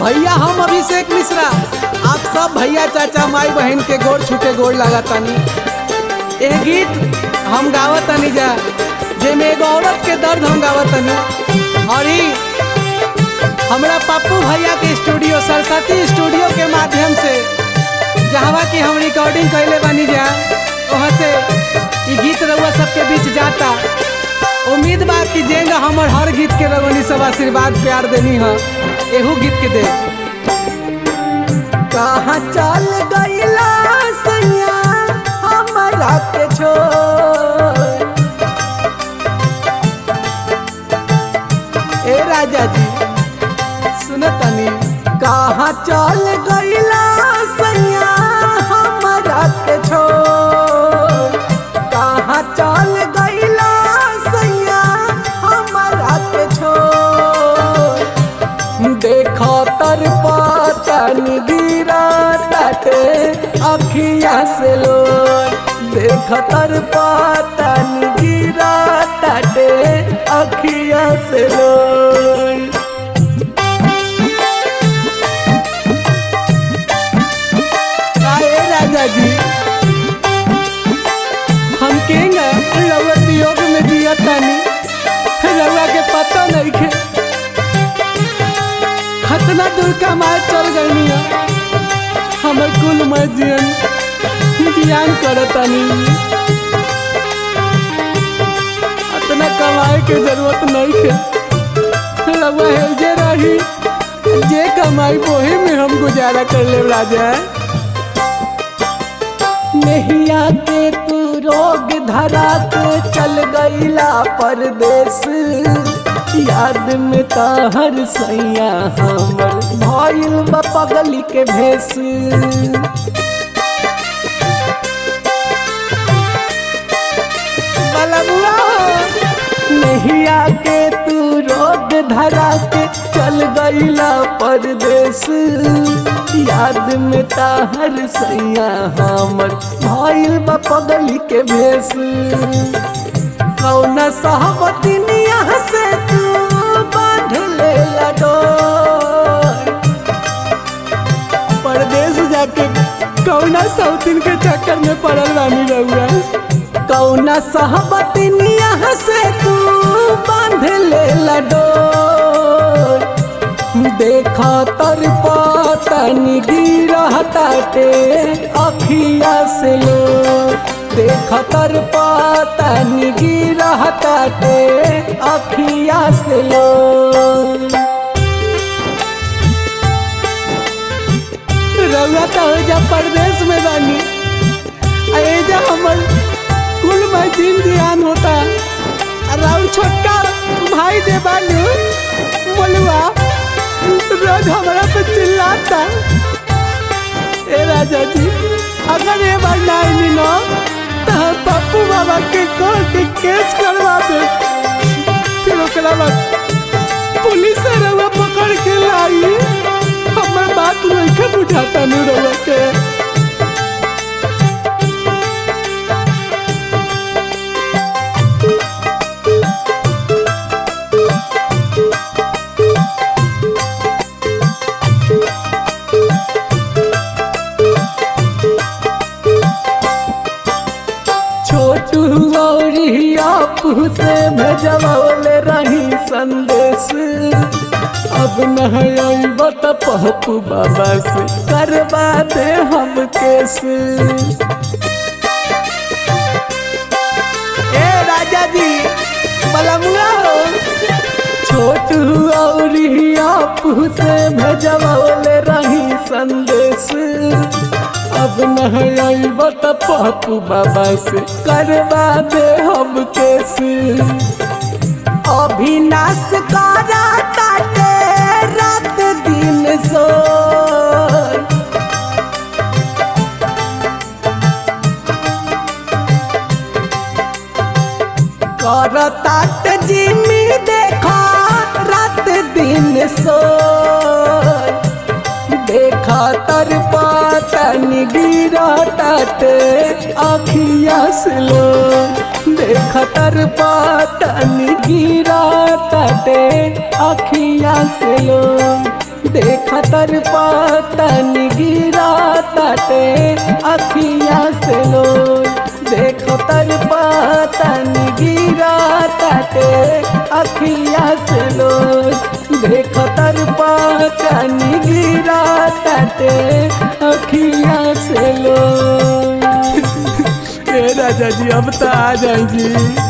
भैया हम अभिषेक मिश्रा आप सब भैया चाचा माई बहन के गोड़ छूके गोड़ लगातानी ए गीत हम गावतानी जा जेमे एगो औरत के दर्द हम गावतानी और ही हमरा पप्पू भैया के स्टूडियो सरस्वती स्टूडियो के माध्यम से जहाँ की हम रिकॉर्डिंग कैले बानी जा वहाँ से ई गीत रउआ सबके बीच जाता उम्मीद बा कि जेंगा हमर हर गीत के रगोनी सब आशीर्वाद प्यार देनी है एहू गीत के दे कहाँ चल गईला सैया हमरा के छोड़ ए राजा जी सुनतनी कहाँ चल गईला सैया हमरा के छोड़ कहाँ चल गईला सैया हमरा के छोड़ देखो तर पातन गिरा तटे अखिया से लो देख तर पातन गिरा तटे अखिया से लो आए राजा जी हम केंगा रउआ वियोग में जिया तानी रउआ के पता नहीं खे खतना दूर का मार चल गई हमर कुल मजियन ज्ञान करतानी अतना कमाए के जरूरत नहीं खे रउआ हेजे रही जे कमाई वही में हम गुजारा कर ले राजा नहिया के तू रोग धरा के चल गईला परदेश याद में ताहर सैया हमर भइल बा पगली के भेस बलबुआ नहिया के तू रोग धरा के चल गईला परदेश याद में ताहर सैया हमर भइल बा पगली के भेस कौन सहबती निया से तू बांध ले डोर परदेश जाके कौना सौतीन के चक्कर में पड़ल रानी रहुआ कौना सहबती निया से तू बांध ले डोर देखा तर पतन गिरहताटे अखिया से लो देखा तर पतन गिरहताटे अखिया से लो रउआ तो जा परदेश में बानी एजा हमर कुल में दिन ध्यान होता राउर छोटका भाई दे बानू बोलुआ रोज हमारा पे चिल्लाता ए राजा जी अगर ये बार ना आईनी ना तो हम पप्पू बाबा के कोर्ट के केस करवा दे फिर ओकरा बाद पुलिस से रउआ पकड़ के लाई हमर बात नहीं बुझाता नु रउआ के छोटू गौरी आपू से भेजवले रही संदेश अब नहीं बत पप्पू बाबा से करवा दे हम केस ए राजा जी बलमुआ हो छोटू औरी आपू से भेजवले रही संदेश अब नहीं बत पप्पू बाबा से करवा दे हम केस अभिनाश करा ताटे रात दिन सो करतात जिमी देखा रात दिन सो देखा तर पातन गिरा ताटे अखिया से लो देखा तर पातन गिरा ताटे अखिया से लो देख तर पतन गिरा ताटे अखिया से लो देख तर पतन गिरा ताटे अखिया से लो देख तर पतन गिरा ताटे अखिया से लो ए राजा जी अब तो आ जाए जी